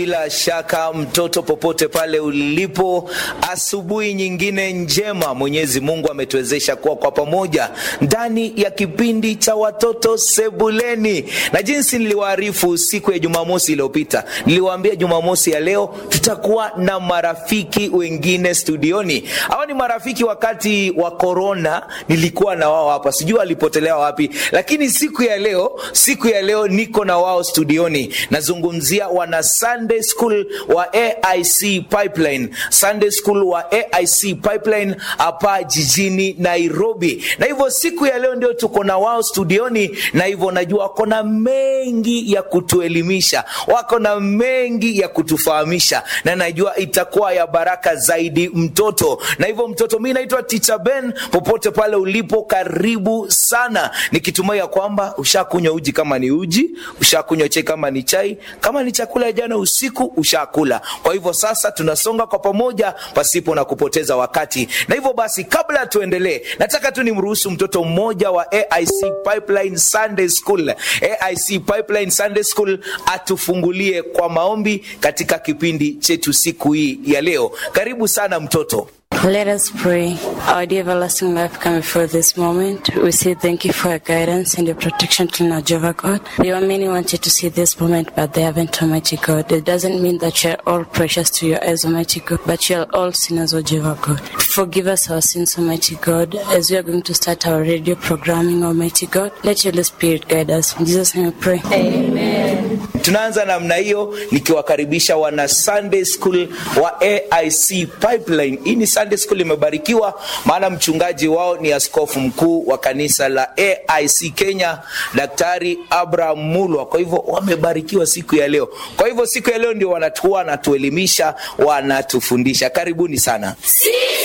Bila shaka mtoto, popote pale ulipo, asubuhi nyingine njema. Mwenyezi Mungu ametuwezesha kuwa kwa pamoja ndani ya kipindi cha watoto sebuleni, na jinsi niliwaarifu siku ya Jumamosi iliyopita, niliwaambia Jumamosi ya leo tutakuwa na marafiki wengine studioni. Hawa ni marafiki wakati wa korona, nilikuwa na wao hapa, sijui walipotelea wapi, lakini siku ya leo, siku ya leo niko na wao studioni. Nazungumzia wana Sunday School wa AIC Pipeline, Sunday School wa AIC Pipeline hapa jijini Nairobi. Na hivyo siku ya leo ndio tuko na wao studioni, na hivyo najua wako na mengi ya kutuelimisha, wako na mengi ya kutufahamisha, na najua itakuwa ya baraka zaidi mtoto. Na hivyo mtoto, mi naitwa Teacher Ben, popote pale ulipo, karibu sana, nikitumai ya kwamba ushakunywa uji kama ni uji, ushakunywa chai kama ni chai, kama ni chakula jana usiku ushakula. Kwa hivyo sasa tunasonga kwa pamoja pasipo na kupoteza wakati, na hivyo basi, kabla tuendelee, nataka tu nimruhusu mtoto mmoja wa AIC Pipeline Sunday School, AIC Pipeline Sunday School atufungulie kwa maombi katika kipindi chetu siku hii ya leo. Karibu sana mtoto. Let us pray. Our dear everlasting life, come before this moment. We say thank you for your guidance and your protection till now, Jehovah God. There are many wanted to see this moment, but they haven't, Almighty God. It doesn't mean that you're all precious to your eyes, Almighty God, but you're all sinners, O Jehovah God. Forgive us our sins, Almighty God, as we are going to start our radio programming, Almighty God. Let your Holy Spirit guide us. In Jesus' name we pray. Amen. Tunaanza namna hiyo nikiwakaribisha wana Sunday School wa AIC Pipeline. Hii ni Sunday School imebarikiwa, maana mchungaji wao ni askofu mkuu wa kanisa la AIC Kenya, Daktari Abraham Mulwa. Kwa hivyo wamebarikiwa siku ya leo. Kwa hivyo siku ya leo ndio wanatua, wanatuelimisha, wanatufundisha. Karibuni sana.